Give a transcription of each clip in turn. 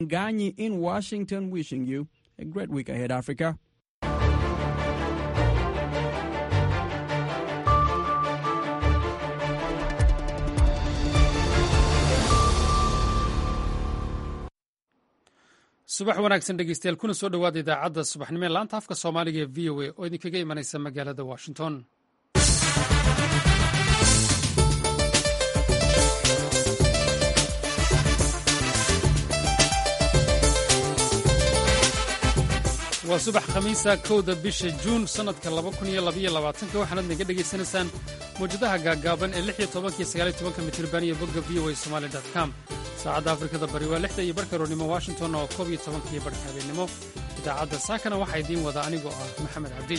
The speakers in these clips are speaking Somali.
Ganyi in Washington wishing you a great week ahead, Africa. subax wanaagsan dhegeystayaal kuna soo dhowaada idaacadda subaxnimo ee laanta afka soomaaliga ee v o a oo idinkaga imanaysa magaalada washington waa subax khamiisa kowda bisha juun sannadka waxaanaad naga dhegaysanaysaan mawjadaha gaaggaaban ee mitirban iyo bogga v o a somali com saacadda afrikada bari waa lixda iyo barka roornimo washington oo koob iyo tobankiyo barhka habeennimo idaacadda saakana waxaa idiin wada anigoo ah maxamed cabdi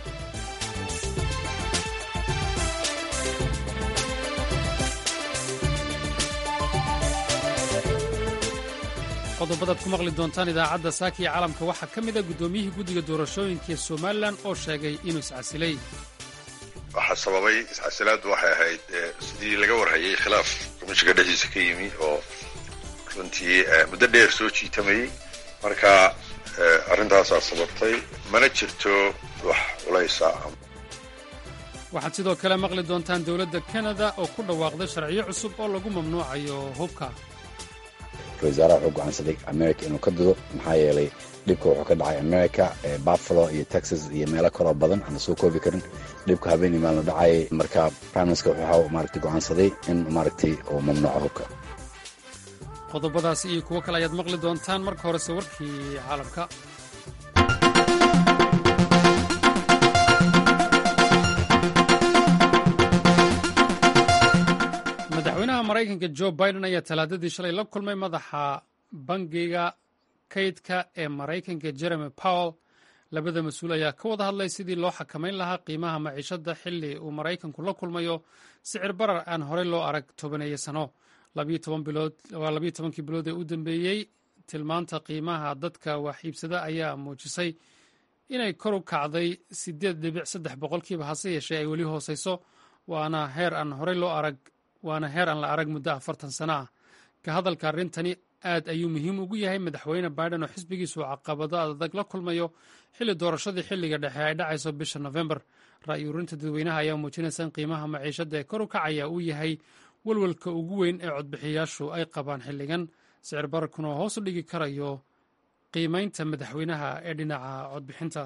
qodobadaad ku maqli doontaan idaacadda saaka iyo caalamka waxaa ka mida guddoomiyihii guddiga doorashooyinka ee somalilan oo sheegay inuu iscasilay waxaa sababay iscasilaaddu waxay ahayd sidii laga warhayay khilaaf komishiga dhexdiisa ka yimi oo runtii muddo dheer soo jiitamayey marka arrintaasaa sababtay mana jirto wax culaysa waxaad sidoo kale maqli doontaan dowladda kanada oo ku dhawaaqday sharciyo cusub oo lagu mamnuucayo hubka ra-isul wasaaraha wuxuu go'aansaday america inuu ka dido maxaa yeelay dhibka wuxuu ka dhacay america buffalo iyo texas iyo meelo kaloo badan aan la soo koobi karin dhibka habeenii maalno dhacayay marka priminister wuxuu maaragtay go'aansaday in maaragtay uu mamnuuco hubka qodobadaas iyo kuwo kale ayaad maqli doontaan marka horese warkii caalamka madaxweynaha maraykanka jo biden ayaa talaadadii shalay la kulmay madaxa bangiga kaydka ee maraykanka jeremy powell labada mas-uul ayaa ka wada hadlay sidii loo xakamayn lahaa qiimaha maciishadda xilli uu maraykanku la kulmayo sicir barar aan horey loo arag tobaneeyo sano waa labiyo tobankii bilood ee u dambeeyey tilmaanta qiimaha dadka wax iibsada ayaa muujisay inay kor u kacday sideed dhibic saddex boqolkiiba hase yeeshee ay weli hooseyso waana heer aan horey loo arag waana heer aan la arag muddo afartan sano ah ka hadalka arrintani aad ayuu muhiim ugu yahay madaxweyne biden oo xisbigiisu caqabado adag la kulmayo xilli doorashadii xilliga dhexe ay dhacayso bisha nofembar ra'yi urinta dadweynaha ayaa muujinaysa in qiimaha maciishadda ee kor u kacaya uu yahay walwalka ugu weyn ee codbixiyaashu ay qabaan xilligan sicir bararkuna oo hoos u dhigi karayo qiimaynta madaxweynaha ee dhinaca codbixinta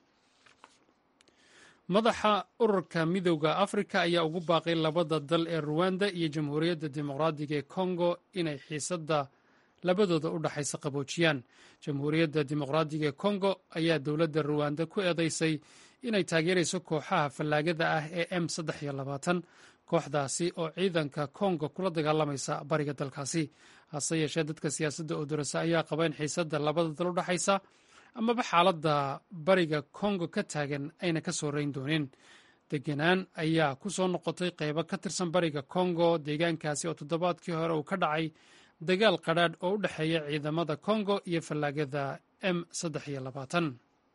madaxa ururka midowda afrika ayaa ugu baaqay labada dal ee ruwanda iyo jamhuuriyadda dimuqraadiga ee kongo inay xiisadda labadooda u dhaxaysa qaboojiyaan jamhuuriyadda dimuqraadiga ee kongo ayaa dowladda ruwanda ku eedeysay inay taageerayso kooxaha fallaagada ah ee m saddex iyo labaatan kooxdaasi oo ciidanka kongo kula dagaalamaysa bariga dalkaasi hase yeeshee dadka siyaasadda oo dorasa ayaa qaba in xiisadda labada dal u dhaxaysa amaba xaaladda bariga kongo ka taagan ayna ka soo rayn doonin degenaan ayaa ku soo noqotay qaybo ka tirsan bariga kongo deegaankaasi oo toddobaadkii hore uu ka dhacay dagaal qadhaadh oo u dhexeeya ciidamada kongo iyo fallaagada m saddex iyo labaatan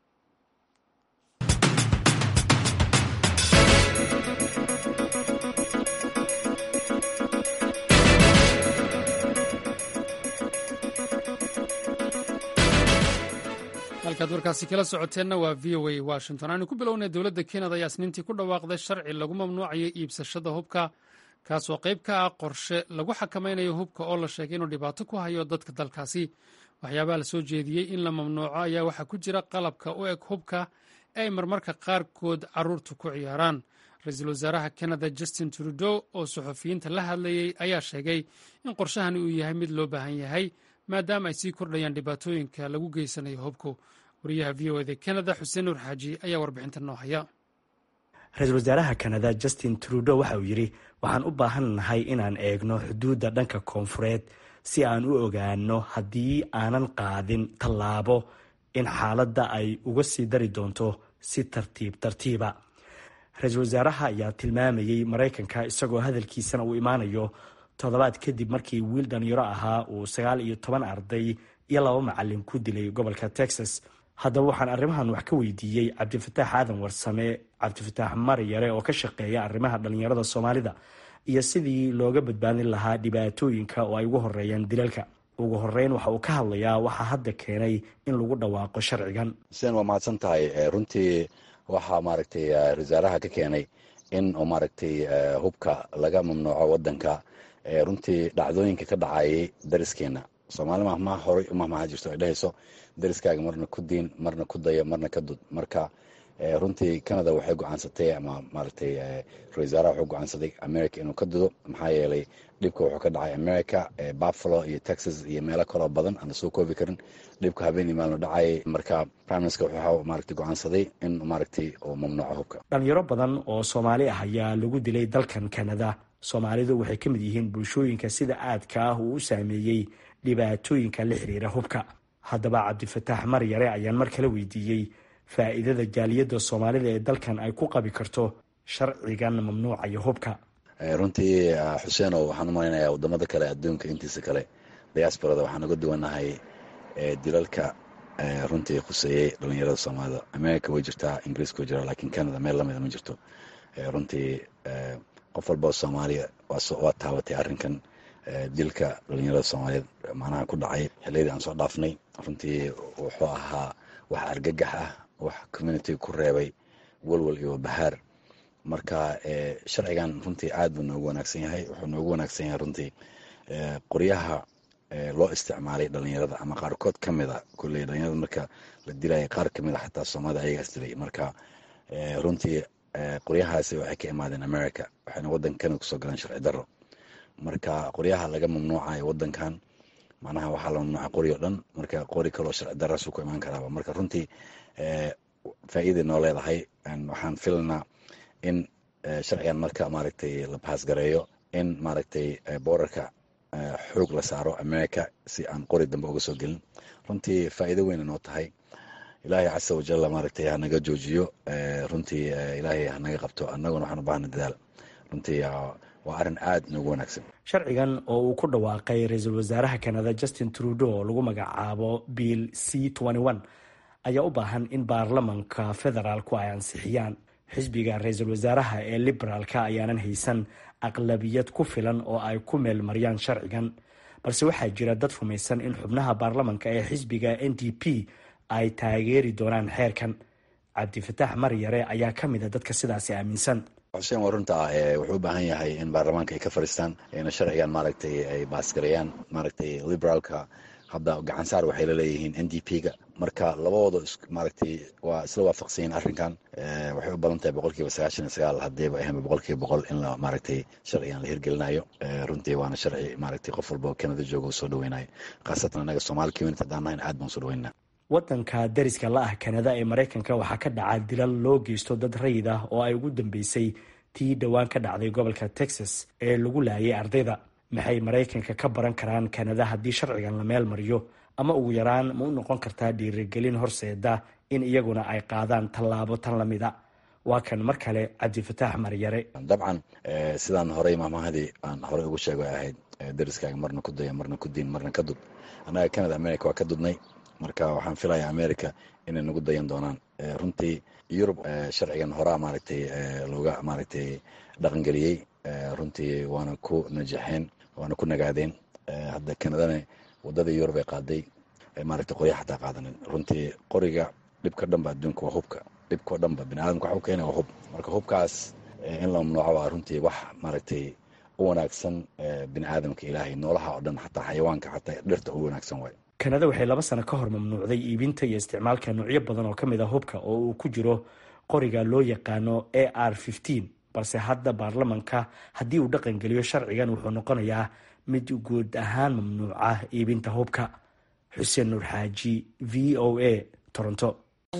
halkaad warkaasi kala socoteenna waa v o a washington aanu ku bilownay dowladda kenada ayaa isniintii ku dhawaaqday sharci lagu mamnuucayo iibsashada hubka kaasoo qayb ka ah qorshe lagu xakamaynayo hubka oo la sheegay inuu dhibaato ku hayo dadka dalkaasi waxyaabaha la soo jeediyey in la mamnuuco ayaa waxaa ku jira qalabka u eg hubka ee ay marmarka qaarkood caruurtu ku ciyaaraan ra-iisul wasaaraha kanada justin trudeau oo suxufiyiinta la hadlayey ayaa sheegay in qorshahani uu yahay mid loo baahan yahay maadaama ay sii kordhayaan dhibaatooyinka lagu geysanayo hubku wariyaha v o eda kanada xuseen nuur xaaji ayaa warbixinta noo haya ra-iisul wasaaraha kanada justin trudeau waxa uu yidhi waxaan u baahan nahay inaan eegno xuduudda dhanka koonfureed si aan u ogaano haddii aanan qaadin tallaabo in xaaladda ay uga sii dari doonto si tartiib tartiiba ra-iisul wasaaraha ayaa tilmaamayey maraykanka isagoo hadalkiisana uu imaanayo toddobaad kadib markii wiil dhalinyaro ahaa uu sagaal iyo toban arday iyo laba macalin ku dilay gobolka texas haddaba waxaan arrimahan wax ka weydiiyey cabdifataax aadan warsame cabdifataax maryare oo ka shaqeeya arrimaha dhalinyarada soomaalida iyo sidii looga badbaadin lahaa dhibaatooyinka oo ay ugu horeeyaan dilalka ugu horeyn waxa uu ka hadlayaa waxaa hadda keenay in lagu dhawaaqo sharcigan xuseen waa mahadsan tahay runtii waxaa maaragtay wasaaraha ka keenay in uu maaragtay hubka laga mamnuuco wadanka runtii dhacdooyinka ka dhacayay dariskeena soomaali mahmaa horay umahmaha jirto ay dhehayso dariskaaga marna ku diin marna ku dayo marna ka dud marka runtii canada waxay go-aansatay ama maaragtay ra-isul wasaaraha wuxuu go-aansaday america inuu ka dudo maxaa yeelay dhibka wuxuu ka dhacay america buffalo iyo texas iyo meelo kaloo badan aan lasoo koobi karin dhibka habeen maalno dhacayay marka prime minister wuxuu maaragtay go-aansaday in maaragtay uu mamnuuco hubka dhalinyaro badan oo soomaali ah ayaa lagu dilay dalkan canada soomaalidu waxay ka mid yihiin bulshooyinka sida aadka ah uu u saameeyey dhibaatooyinka la xiriira hubka haddaba cabdifataax maryare ayaan mar kale weydiiyey faa'iidada jaaliyadda soomaalida ee dalkan ay ku qabi karto sharcigan mamnuucaya hubka runtii xuseenow waxaan u malaynayaa wadamada kale adduunka intiisa kale diasporada waxaan uga duwanahay dilalka runtii khuseeyey dhalinyarada soomaalida america way jirtaa ingiriiska way jiraa lakiin canada meel lamida ma jirto runtii qof walbao soomaaliya waa taabatay arrinkan dilka dhalinyarada soomaaliyeed macnaha ku dhacay xiliyadii aan soo dhaafnay runtii wuxuu ahaa wax argagax ah wax communitiga ku reebay walwal iyo bahaar marka sharcigan runtii aad buu noogu wanaagsan yahay wuxuu noogu wanaagsan yahay runtii qoryaha loo isticmaalay dhalinyarada ama qaarkood ka mid a kulley dhalinyarada marka la dilaya qaar kamid a xataa soomaalida ayagaas dilay marka runtii qoryahaasi waxay ka imaadeen america waxayna waddankan kusoo galeen sharci darro marka qoryaha laga mamnuucayo wadankan macnaha waxaa la mamnuucay qori o dhan marka qori kaloo sharci daraasu ku imaan karaaba marka runtii faa'iiday noo leedahay waxaan filanaa in sharcigan marka maaragtay la baasgareeyo in maaragtay boorarka xoog la saaro america si aan qori dambe uga soo gelin runtii faa'iido weyna noo tahay ilaahay casa wajalla maaragtay hanaga joojiyo runtii ilaahay hanaga qabto annaguna waxaan u baahna dadaal runtii waa arrin aad noogu wanaagsan sharcigan oo uu ku dhawaaqay ra-iisul wasaaraha canada justin trudeau oo lagu magacaabo bill c ayaa u baahan in baarlamanka federaalku ay ansixiyaan xisbiga ra-iisul wasaaraha ee liberaalka ayaanan haysan aqlabiyad ku filan oo ay ku meelmariyaan sharcigan balse waxaa jira dad rumaysan in xubnaha baarlamanka ee xisbiga n d p ay taageeri doonaan xeerkan cabdifataax maryare ayaa ka mid a dadka sidaasi aaminsan xuseen waa runta ah wuxuu u baahan yahay in baarlamaanka ay ka fadhiistaan ina sharcigan maaragtay ay baasgareeyaan maaragtay liberaalka hadda gacansaar waxay la leeyihiin n d p ga marka labadooda maaragtay waa isla waafaqsanyiin arrinkan waxay u badan tahay boqol kiiba sagaashan iyo sagaal haddiiba ahaynba boqol kiiba boqol in la maaragtay sharcigan la hirgelinayo runtii waana sharci maaragtay qof walba oo canada jooga uu soo dhaweynayo khaasatan annaga somaali community haddaan nahayn aad baan soo dhaweynaa wadanka dariska la ah kanada ee maraykanka waxaa ka dhaca dilal loo geysto dad rayid ah oo ay ugu dambeysay tii dhowaan ka dhacday gobolka texas ee lagu laayay ardayda maxay maraykanka ka baran karaan kanada haddii sharcigan la meel mariyo ama ugu yaraan ma u noqon kartaa dhiirigelin horseeda in iyaguna ay qaadaan tallaabo tan lamida waa kan mar kale cabdifataax maryare dabcan sidaan horey maamahadii aan horey ugu sheego ay ahayd dariskaaga marna ku daya marna ku diin marna ka dud annaga canada america waa ka dudnay marka waxaan filayaa america inay nagu dayan doonaan runtii yurub sharcigan horaa maaragtay looga maaragtay dhaqangeliyey runtii waana ku najaxeen waana ku nagaadeen hadda canadana wadada yurub ay qaaday maaragtay qorya xataa qaadanin runtii qoriga dhibka dhanba adduunka waa hubka dhibkao dhanba biniaadamka waxa u keena waa hub marka hubkaas in la mamnuuco waa runtii wax maaragtay u wanaagsan bini aadamka ilaahay noolaha oo dhan xataa xayawaanka xataa dhirta u wanaagsan waay kanada waxay laba sano ka hor mamnuucday iibinta iyo isticmaalka noocyo badan oo ka mid a hubka oo uu ku jiro qoriga loo yaqaano a r balse hadda baarlamanka haddii uu dhaqan geliyo sharcigan wuxuu noqonayaa mid guud ahaan mamnuuca iibinta hubka xuseen nuur xaaji v o a toronto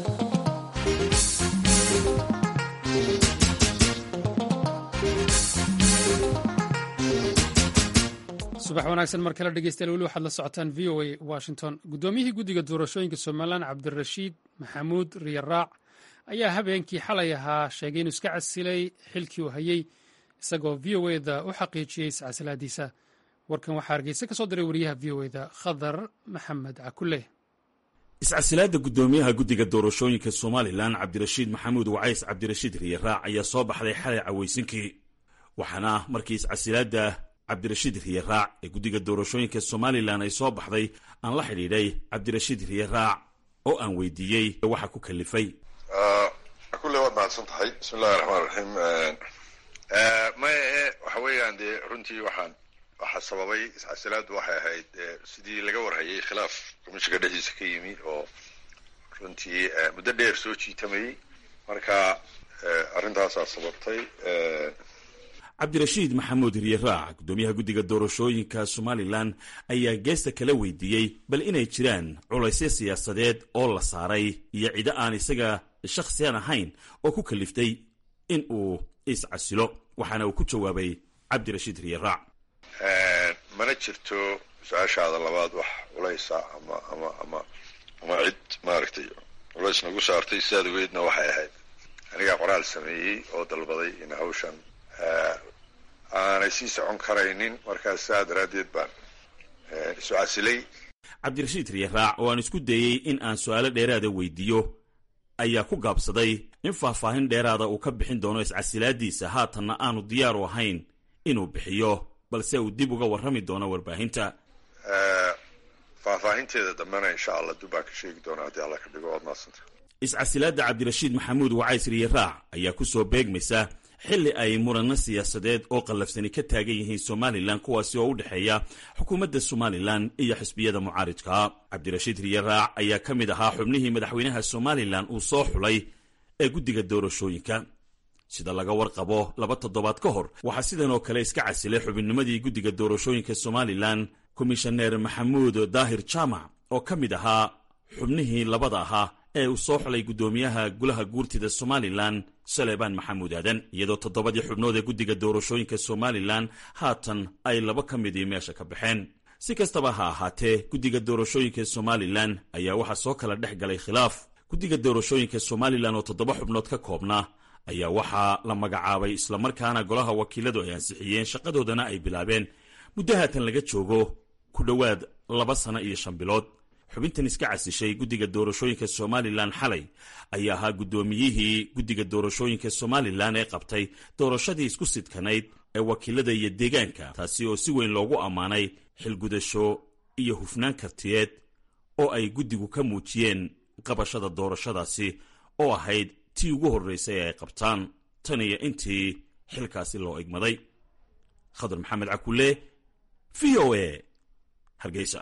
subax wanaagsan mar kale dhegeystayaal weli waxaad la socotaan v o a washington guddoomiyihii guddiga doorashooyinka somalilan cabdirashiid maxamuud riyaraac ayaa habeenkii xalay ahaa sheegay inuu iska casilay xilkii uu hayey isagoo v o e da u xaqiijiyey iscasilaadiisa warkan waxaa hargeysa ka soo diray wariyaha v o e da khadar maxamed cakule iscasilaadda guddoomiyaha guddiga doorashooyinka somalilan cabdirashiid maxamuud wacays cabdirashiid riyaraac ayaa soo baxday xalay cawaysinkii waxaana markii iscasilaadda cabdirashiid riye raac ee guddiga doorashooyinka somalilan ay soo baxday aan la xidhiidhay cabdirashiid riye raac oo aan weydiiyey waxa ku kalifay kulle waad mahadsan tahay bismi illahi raxmaan raxiim maya e waxa weeyaan dee runtii waxaan waxaa sababay iscasilaadu waxay ahayd sidii laga warhayay khilaaf komishinka dhexdiisa ka yimi oo runtii muddo dheer soo jiitamayay marka arrintaasaa sababtay cabdirashiid maxamuud riye raac guddoomiyaha guddiga doorashooyinka somalilan ayaa geesta kala weydiiyey bal inay jiraan culaysyo siyaasadeed oo la saaray iyo cido aan isaga shakhsiyan ahayn oo ku kaliftay in uu iscasilo waxaana uu ku jawaabay cabdirashiid riye raac mana jirto su-aashaada labaad wax culaysa ama ama ama ama cid maaragtay culays nagu saartay sidaad ogeedna waxay ahayd anigaa qoraal sameeyey oo dalbaday in hawshan aanay sii socon karaynin markaas saa daraaddeed baan isu casilay cabdirashiid riye raac oo aan isku dayey in aan su-aalo dheeraada weydiiyo ayaa ku gaabsaday in faahfaahin dheeraada uu ka bixin doono iscasilaadiisa haatanna aanu diyaaru ahayn inuu bixiyo balse uu dib uga warrami doono warbaahinta faahfaahinteeda dambena insha allah dib baan ka sheegi doonaa haddii alla ka dhigo waad maasanta iscasilaadda cabdirashiid maxamuud wacays riye raac ayaa ku soo beegmaysa xilli ay muranno siyaasadeed oo qallafsani ka taagan yihiin somalilan kuwaasi oo u dhexeeya xukuumadda somalilan iyo xisbiyada mucaaridka cabdirashiid riye raac ayaa ka mid ahaa xubnihii madaxweynaha somalilan uu soo xulay ee guddiga doorashooyinka sida laga warqabo laba toddobaad ka hor waxaa sidan oo kale iska casilay xubinnimadii guddiga doorashooyinka somalilan komishaneer maxamuud daahir jaamac oo ka mid ahaa xubnihii labada ahaa ee uu soo xulay guddoomiyaha gulaha guurtida somalilan saleebaan maxamuud aadan iyadoo toddobadii xubnood ee guddiga doorashooyinka somalilan haatan ay laba ka midii meesha ka baxeen si kastaba ha ahaatee guddiga doorashooyinka somalilan ayaa waxaa soo kala dhex galay khilaaf guddiga doorashooyinka somalilan oo toddoba xubnood ka koobnaa ayaa waxaa la magacaabay islamarkaana golaha wakiiladu ay ansixiyeen shaqadoodana ay bilaabeen muddo haatan laga joogo ku dhowaad laba sano iyo shan bilood xubintan iska casishay guddiga doorashooyinka somalilan xalay ayaa ahaa guddoomiyihii guddiga doorashooyinka somalilan ee qabtay doorashadii isku sidkanayd ee wakiilada iyo deegaanka taasi oo si weyn loogu ammaanay xilgudasho iyo hufnaan kartiyeed oo ay guddigu ka muujiyeen qabashada doorashadaasi oo ahayd tii ugu horraysay ee ay qabtaan tan iyo intii xilkaasi loo egmaday khadar maxamed cakulle v o a hargeysa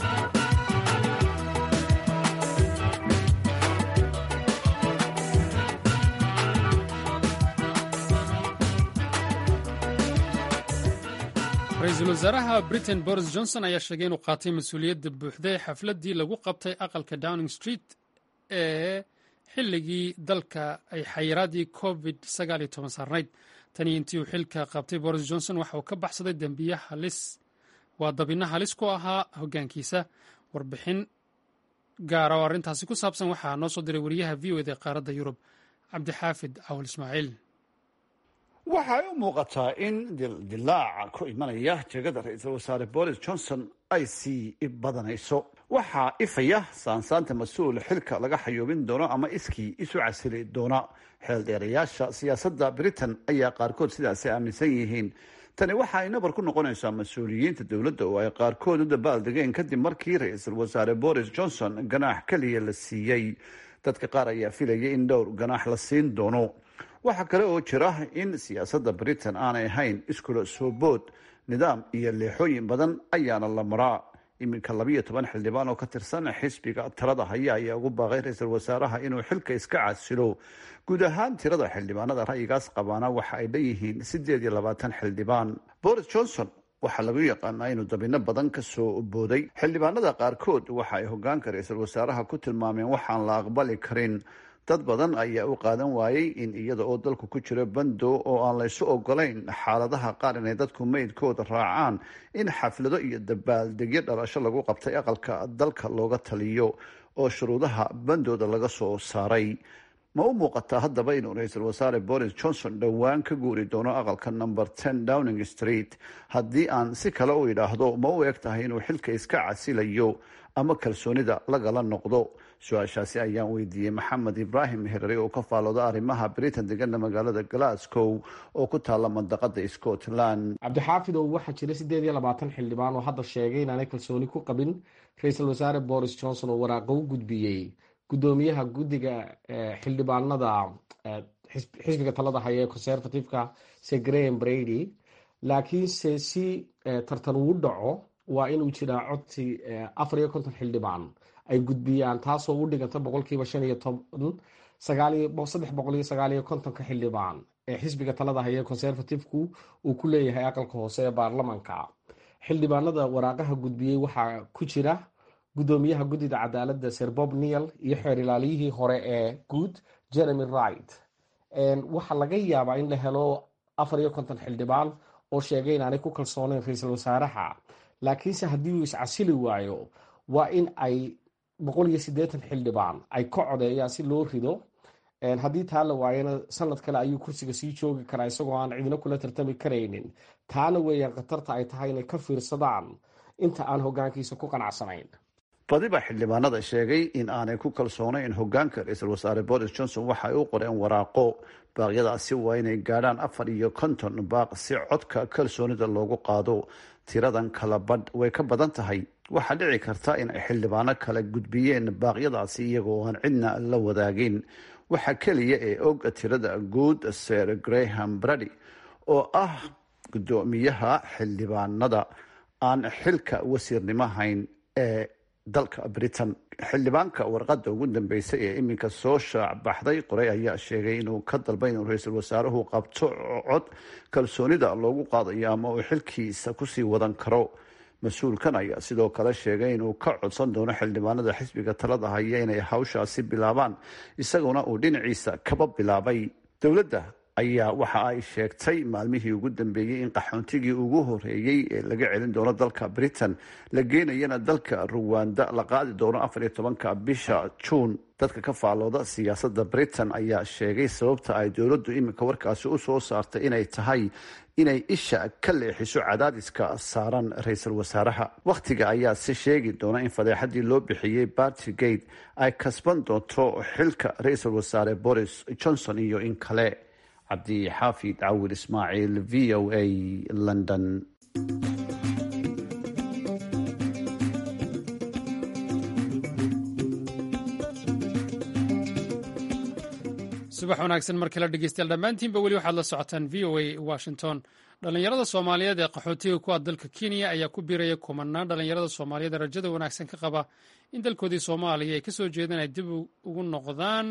ra-iisul wasaaraha britain boris johnson ayaa sheegay inuu qaatay mas-uuliyadda buuxda ee xafladdii lagu qabtay aqalka downing street ee xilligii dalka ay xayiraadii covid saarnayd tanii intii uu xilka qabtay boris johnson waxa uu ka baxsaday dembiye halis waa dabinno halis ku ahaa hoggaankiisa warbixin gaara oo arrintaasi ku saabsan waxaa noo soo diray wariyaha v o ed ee qaaradda yurub cabdixaafid cawal ismaaciil waxay u muuqataa in dildilaaca ku imanaya jegada ra-iisul wasaare boris johnson ay sii badanayso waxaa ifaya saansaanta mas-uul xilka laga xayoobin doono ama iskii isu casili doona xeeldheerayaasha siyaasadda britain ayaa qaarkood sidaasi aaminsan yihiin tani waxa ay nabar ku noqonaysaa mas-uuliyiinta dowladda oo ay qaarkood u dabaaldegeen kadib markii ra-iisul wasaare boris johnson ganaax keliya la siiyey dadka qaar ayaa filayay in dhowr ganaax la siin doono waxaa kale oo jira in siyaasadda britain aanay ahayn iskula soo bood nidaam iyo leexooyin badan ayaana la maraa iminka labiyo toban xildhibaan oo ka tirsan xisbiga talada haya ayaa ugu baaqay ra-iisul wasaaraha inuu xilka iska casilo guud ahaan tirada xildhibaanada ra'yigaas qabaana waxa ay leeyihiin sideed iyo labaatan xildhibaan boris johnson waxaa lagu yaqaanaa inuu dabino badan ka soo booday xildhibaanada qaarkood waxa ay hogaanka ra-iisul wasaaraha ku tilmaameen waxaan la aqbali karin dad badan ayaa u qaadan waayey in iyada oo dalku ku jiro bando oo aan laysu ogolayn xaaladaha qaar inay dadku meydkooda raacaan in xaflado iyo dabaaldegyo dhalasho lagu qabtay aqalka dalka looga taliyo oo shuruudaha bandooda laga soo saaray ma u muuqataa haddaba inuu ra-iisul wasaare boris johnson dhowaan ka guuri doono aqalka number ten downing street haddii aan si kale u idhaahdo ma u eg tahay inuu xilka iska casilayo ama kalsoonida lagala noqdo su-aashaasi ayaan weydiiyey maxamed ibraahim herari oo ka faalooda arrimaha britain degana magaalada glasgow oo ku taala mandaqada scotland cabdixaafidow waxaa jira siddeed iyo labaatan xildhibaan oo hadda sheegay inaanay kalsooni ku qabin ra-iisul wasaare boris johnson oo waraaqo u gudbiyey guddoomiyaha guddiga xildhibaanada xisbiga talada haya ee conservativeka se graham brady laakiinse si tartan uu dhaco waa inuu jiraa codsi afar iyo konton xildhibaan ay gudbiyaan taasoo u dhiganta boqolkiiba shan iyo toban saddex boqol iyo sagaal iyo kontonka xildhibaan ee xisbiga talada haya ee conservativku uu ku leeyahay aqalka hoose ee baarlamanka xildhibaanada waraaqaha gudbiyey waxaa ku jira guddoomiyaha guddida cadaaladda sir bob neil iyo xeer ilaaliyihii hore ee guud jeremy wright waxaa laga yaabaa in la helo afar iyo konton xildhibaan oo sheegay inaanay ku kalsooneyn ra-iisul wasaaraha laakiinse haddii uu iscasili waayo waa in ay boqol iyo siddeetan xildhibaan ay ka codeeyaan si loo rido haddii taa la waayana sanad kale ayuu kursiga sii joogi karaa isagoo aan cidina kula tartami karaynin taana weeyaan khatarta ay tahay inay ka fiirsadaan inta aan hogaankiisa ku qanacsanayn badiba xildhibaanada sheegay in aanay ku kalsoonayn hogaanka ra-iisul wasaare boris johnson waxa ay u qoreen waraaqo baaqyadaasi waa inay gaadhaan afar iyo konton baaq si codka kalsoonida loogu qaado tiradan kala badh way ka badan tahay waxaa dhici karta in ay xildhibaano kala gudbiyeen baaqyadaasi iyagoo aan cidna la wadaagin waxaa keliya ee og tirada guud sir graham brady oo ah guddoomiyaha xildhibaanada aan xilka wasiirnimo hayn ee dalka britain xildhibaanka warqada ugu dambeysay ee iminka soo shaac baxday qoray ayaa sheegay inuu ka dalbay inuu ra-iisul wasaaruhu qabto cod kalsoonida loogu qaadayo ama uu xilkiisa kusii wadan karo mas-uulkan ayaa sidoo kale sheegay inuu ka codsan doono xildhibaanada xisbiga talada haya inay hawshaasi bilaabaan isaguna uu dhinaciisa kaba bilaabay dowladda ayaa waxa ay sheegtay maalmihii ugu dambeeyey in qaxoontigii ugu horeeyey ee laga celin doono dalka britain la geenayana dalka ruwanda la qaadi doono afar iyo tobanka bisha juun dadka ka faalooda siyaasadda britain ayaa sheegay sababta ay dowladdu iminka warkaasi u soo saartay inay tahay inay isha ka leexiso cadaadiska saaran ra-iisul wasaaraha wakhtiga ayaa si sheegi doona in fadeexadii loo bixiyey bartygate ay kasban doonto xilka ra-iisul wasaare boris johnson iyo in kale cabdixaafid cawil ismaaciil v o a london subax wanaagsan mar kale dhegeystayaal dhammaantiinba weli waxaad la socotaan v o a washington dhallinyarada soomaaliyeed ee qaxootiga ku ah dalka kenya ayaa ku biiraya kumanaan dhallinyarada soomaaliyeed ee rajada wanaagsan ka qaba in dalkoodii soomaaliya ay ka soo jeedaan ay dib ugu noqdaan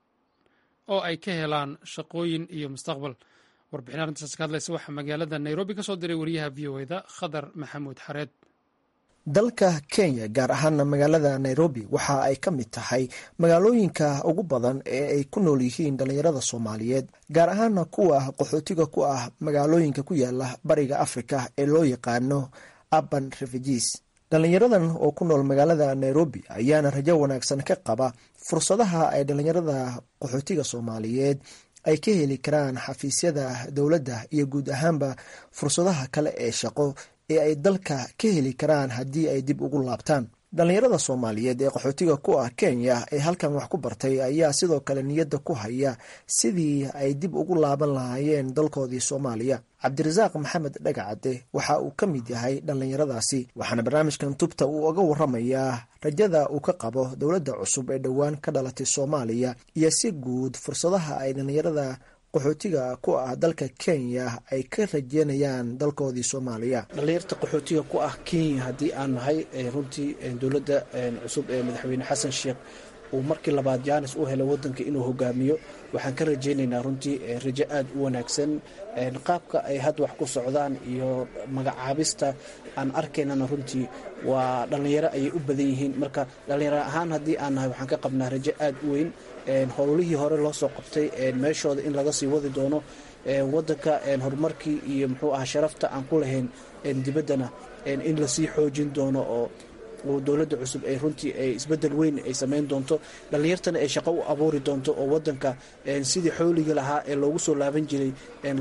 oo ay ka helaan shaqooyin iyo mustaqbal warbixin arrintaas ka hadlaysa waxaa magaalada nairobi ka soo diray wariyaha v o eda khadar maxamuud xareed dalka kenya gaar ahaana magaalada nairobi waxa ay ka mid tahay magaalooyinka ugu badan ee ay ku nool yihiin dhallinyarada soomaaliyeed gaar ahaana kuwa qaxootiga ku ah magaalooyinka ku yaala bariga afrika ee loo yaqaano urban refugees dhallinyaradan oo ku nool magaalada nairobi ayaana rajo wanaagsan ka qaba fursadaha ay dhallinyarada qaxootiga soomaaliyeed ay ka heli karaan xafiisyada dowladda iyo guud ahaanba fursadaha kale ee shaqo ee ay dalka ka heli karaan haddii ay dib ugu laabtaan dhallinyarada soomaaliyeed ee qaxootiga ku ah kenya ee halkan wax ku bartay ayaa sidoo kale niyadda ku haya sidii ay dib ugu laaban lahaayeen dalkoodii soomaaliya cabdirasaaq maxamed dhagacade waxa uu ka mid yahay dhallinyaradaasi waxaana barnaamijkan tubta uu uga waramayaa rajada uu ka qabo dowladda cusub ee dhowaan ka dhalatay soomaaliya iyo si guud fursadaha ay dhallinyarada qaxootiga ku ah dalka kenya ay ka rajeynayaan dalkoodii soomaaliya dhallinyarta qaxootiga ku ah kenya haddii aan nahay runtii dowladda cusub ee madaxweyne xasan sheekh uu markii labaad jaanis u helay wadanka inuu hogaamiyo waxaan ka rajaynaynaa runtii rajo aada u wanaagsan qaabka ay hadda wax ku socdaan iyo magacaabista aan arkaynana runtii waa dhallinyaro ayay u badan yihiin marka dhallinyaro ahaan haddii aan nahay waxaan ka qabnaa rajo aada u weyn howlihii hore loo soo qabtay meeshooda in laga sii wadi doono wadanka horumarkii iyo muxuu aha sharafta aan ku lahayn dibaddana in lasii xoojin doono oo oo dowladda cusub ay runtii ay isbedel weyn ay samayn doonto dhallinyartana ay shaqo u abuuri doonto oo wadanka sidii xooliga lahaa ee loogu soo laaban jiray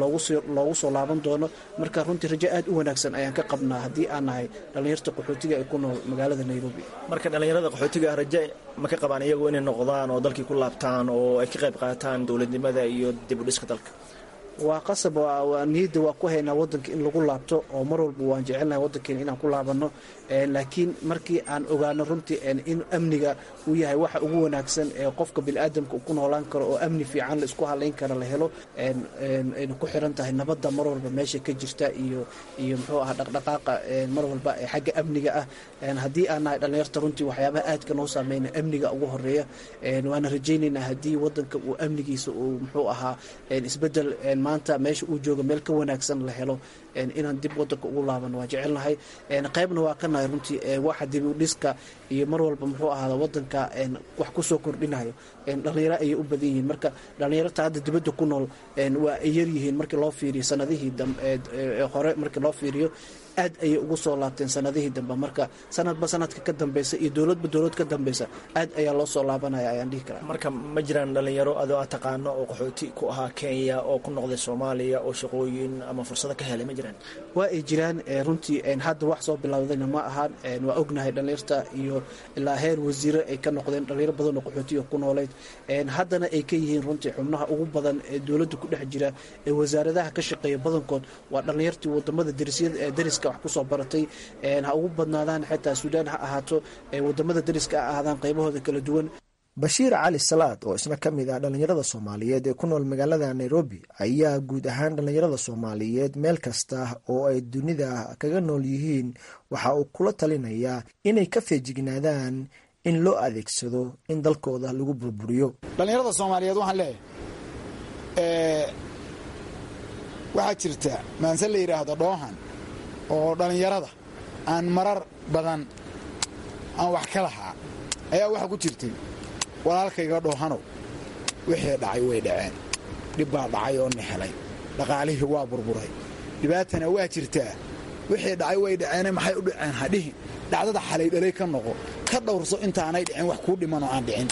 loogu soo laaban doono marka runtii rajo aad u wanaagsan ayaan ka qabnaa haddii aan nahay dhallinyarta qaxootiga ee ku nool magaalada nairobi marka dhallinyarada qaxootiga raje ma ka qabaan iyagu inay noqdaan oo dalkii ku laabtaan oo ay ka qayb qaataan dowladnimada iyo dib u dhiska dalka waa qasab niyadda waa ku haynaa wadanka in lagu laabto oo mar walba waan jecelnahay wadankeena inaan ku laabano laakiin markii aan ogaano runtii in amniga uu yahay waxa ugu wanaagsan ee qofka biniaadamka ku noolaan karo oo amni fiican la isku halayn kara la helo ayna ku xiran tahay nabadda mar walba meesha ka jirta iyo iyo muxuu aha dhaqdhaqaaqa mar walba ee xagga amniga ah haddii aan nahay dhallinyarta runtii waxyaabaha aadka noo saameyna amniga ugu horeeya waana rajaynaynaa haddii wadanka uu amnigiisa uu muxuu ahaa isbedel maanta meesha uu jooga meel ka wanaagsan la helo inaan dib wadanka ugu laabano waa jecelnahay qaybna waa ka nahay runtii waxa dib u dhiska iyo mar walba muxuu ahaada wadanka wax kusoo kordhinayo dhallinyaro ayay u badan yihiin marka dhallinyarta hadda dibadda ku nool waa ay yaryihiin markii loo fiiriyo sanadihii hore markii loo fiiriyo aad ayay ugu soo laabteen sanadihii dambe marka sanadba sanadka ka dambeysa iyo dowladba dowlad ka dambeysa aad ayaa loo soo laabanaya ayaan dhihi karaa marka ma jiraan dhallinyaro adoo aad taqaano oo qaxooti ku ahaa kenya oo ku noqday soomaaliya oo shaqooyin ama fursado ka helay ma jiraan waa ay jiraan runtii hadda wax soo bilowdayna ma ahaan waa ognahay dhallinyarta iyo ilaa heer wasiire ay ka noqdeen dhalinyaro badan oo qaxootiga ku nooleyd haddana ay ka yihiin runtii xubnaha ugu badan ee dowladda ku dhex jira ee wasaaradaha ka shaqeeya badankood waa dhallinyartii wadamada dariska wax kusoo baratay ha ugu badnaadaan xitaa suudaan ha ahaato wadamada dariska ha ahaadaan qaybahooda kala duwan bashiir cali salaad oo isna ka mid ah dhallinyarada soomaaliyeed ee ku nool magaalada nairobi ayaa guud ahaan dhallinyarada soomaaliyeed meel kasta oo ay dunida kaga nool yihiin waxa uu kula talinayaa inay ka feejignaadaan in loo adeegsado in dalkooda lagu burburiyo dhallinyarada soomaaliyeed waxaan leeyahay waxaa jirta maanse la yidhaahdo dhoohan oo dhallinyarada aan marar badan aan wax ka lahaa ayaa waxaa ku jirtay walaalkayga dhoohanow wixii dhacay way dhaceen dhib baa dhacay oo nixelay dhaqaalihii waa burburay dhibaatana waa jirtaa wixii dhacay way dhaceene maxay u dhaceen hadhihin dhacdada xalay dhalay ka noqo ka dhawrso intaanay dhicin wax kuu dhiman oo aan dhicin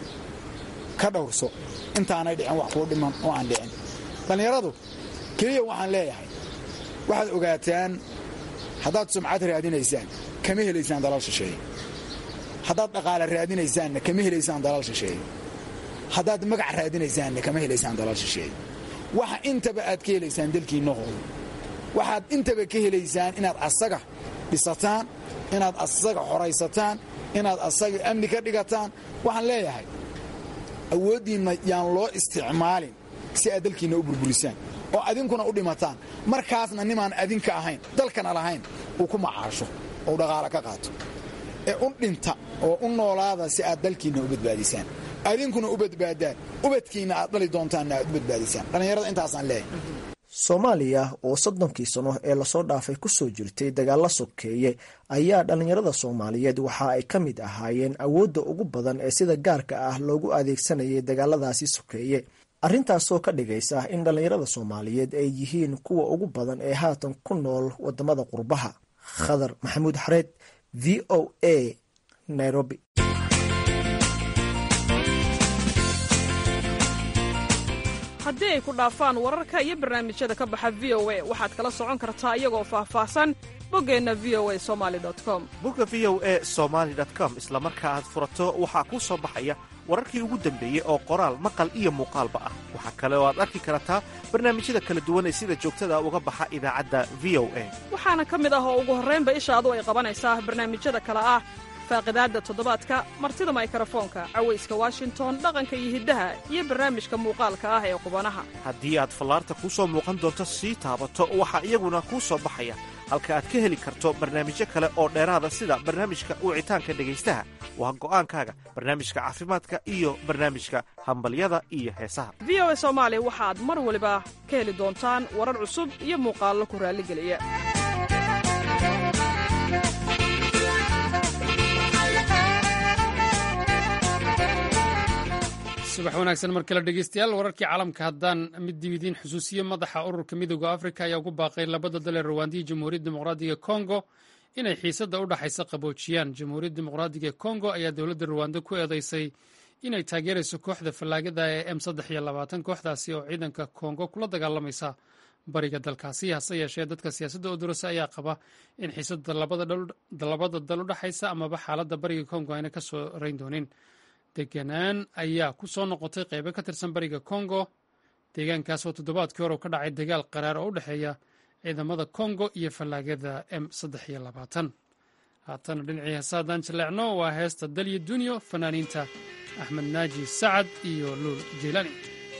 ka dhawrso intaanay dhicin wax kuu dhiman oo aan dhicin dhallinyaradu keliya waxaan leeyahay waxaad ogaataan haddaad sumcad raadinaysaan kama helaysaan dalal shisheeye haddaad dhaqaale raadinaysaanna kama helaysaan dalal shisheeye haddaad magac raadinaysaanna kama helaysaan dalal shisheeye waxa intaba aad ka helaysaan dalkiinna hoodo waxaad intaba ka helaysaan inaad asaga dhisataan inaad asaga xoraysataan inaad asaga amni ka dhigataan waxaan leeyahay awooddiinna yaan loo isticmaalin si aad dalkiinna u burburisaan oo adinkuna u dhimataan markaasna nimaan adinka ahayn dalkana lahayn uu ku macaasho ou dhaqaale ka qaato ee u dhinta oo u noolaada si aad dalkiinna u badbaadisaan adinkuna u badbaadaan ubadkiinna aad dhali doontaanna aad u badbaadisaan dhallinyarada intaasaan leeyahay soomaaliya oo soddonkii sano ee lasoo dhaafay kusoo jirtay dagaalla sokeeye ayaa dhallinyarada soomaaliyeed waxa ay ka mid ahaayeen awoodda ugu badan ee sida gaarka ah loogu adeegsanayay dagaaladaasi sokeeye arrintaasoo ka dhigaysa in dhallinyarada soomaaliyeed ay yihiin kuwa ugu badan ee haatan ku nool wadamada qurbaha khadar maxamuud xareed v o a nairobi haddii ay ku dhaafaan wararka iyo barnaamijyada ka baxa v o a waxaad kala socon kartaa iyagoo faahfaahsan boggeenna v o a somali com bogga v o a somaali com isla marka aad furato waxaa kuu soo baxaya wararkii ugu dambeeyey oo qoraal maqal iyo muuqaalba ah waxaa kale oo aad arki kartaa barnaamijyada kala duwan ee sida joogtada uga baxa idaacadda v o a waxaana ka mid ah oo ugu horraynba ishaadu ay qabanaysaa barnaamijyada kale ah faaqidaadda toddobaadka martida maykarafoonka cawayska washington dhaqanka iyo hiddaha iyo barnaamijka muuqaalka ah ee qubanaha haddii aad fallaarta kuu soo muuqan doonto sii taabato waxaa iyaguna kuu soo baxaya halka aad ka heli karto barnaamijyo kale oo dheeraada sida barnaamijka wicitaanka dhegaystaha waa go'aankaaga barnaamijka caafimaadka iyo barnaamijka hambalyada iyo heesaha v o a soomaali waxaad mar waliba ka heli doontaan warar cusub iyo muuqaallo ku raalligeliya subax wanaagsan mar kale dhegeystayaal wararkii caalamka haddaan mid dib idiin xusuusiyo madaxa ururka midooda afrika ayaa ugu baaqay labada dal ee rawaandiya jamhuuriyadda dimuqraadiga kongo inay xiisadda u dhaxaysa qaboojiyaan jamhuuriyadda dimuqraadiga ee kongo ayaa dowladda ruwanda ku eedeysay inay taageerayso kooxda fallaagada ee m saddex iyo labaatan kooxdaasi oo ciidanka kongo kula dagaalamaysa bariga dalkaasi hase yeeshee dadka siyaasadda odurasa ayaa qaba in xiisadda labada dal u dhaxaysa amaba xaaladda bariga kongo ayna ka soo rayn doonin deganaan ayaa ku soo noqotay qeybo ka tirsan bariga kongo deegaankaas oo toddobaadkii hore u ka dhacay dagaal qaraar oo u dhexeeya ciidamada kongo iyo fallaagada m saddex iyo labaatan haatana dhinacii heesaadaan jaleecno waa heesta dalya dunyo fanaaniinta axmed naaji sacad iyo luul jeylani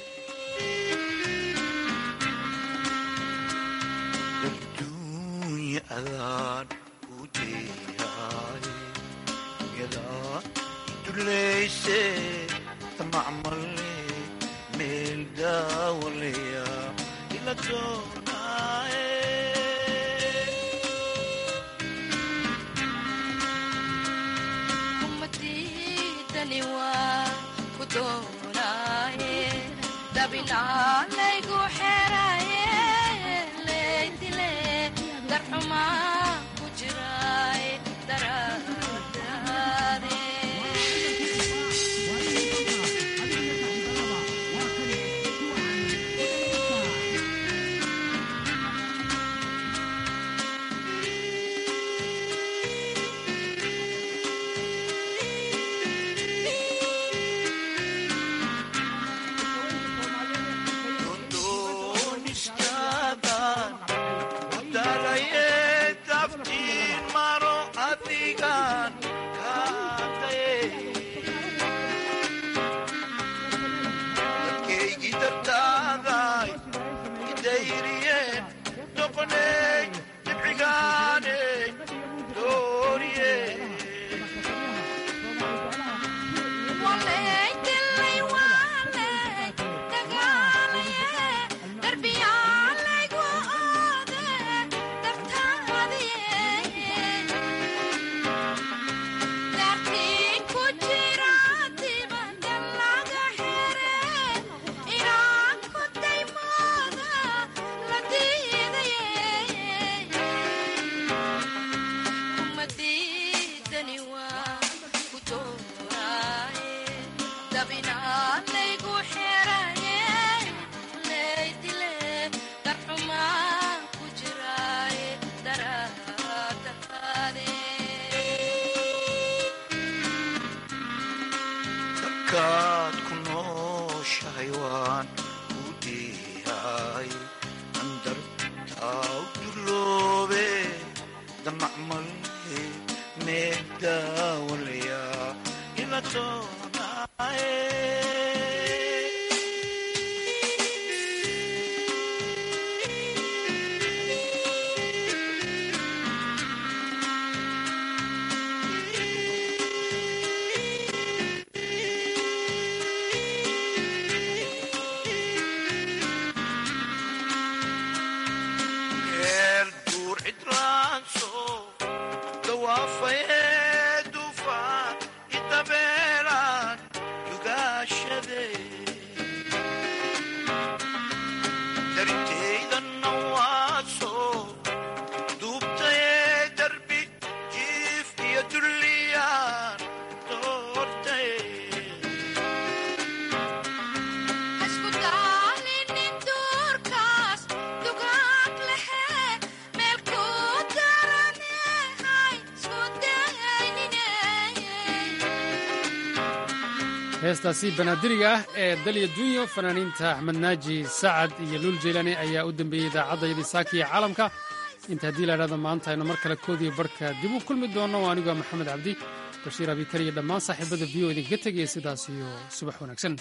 heestaasi banaadiriga ah ee dalya dunyo fanaaniinta axmed naaji sacad iyo luul jeylani ayaa u dambeeyey idaacadda saakiya caalamka inta haddii la idhahdo maanta aynu mar kale koodiyo barhka dib u kulmi doonno waa anigoo maxamed cabdi bashiir abikar iyo dhammaan saaxiibada v o idinkaga tegaya sidaas iyo subax wanaagsan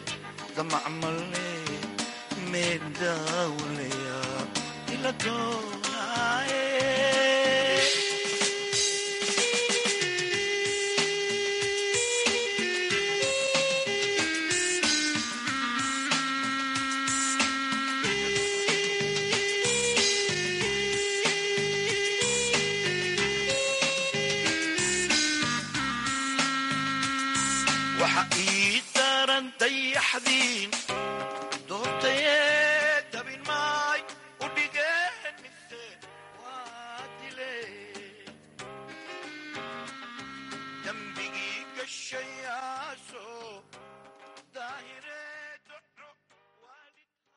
macmale meedawlaya ila doo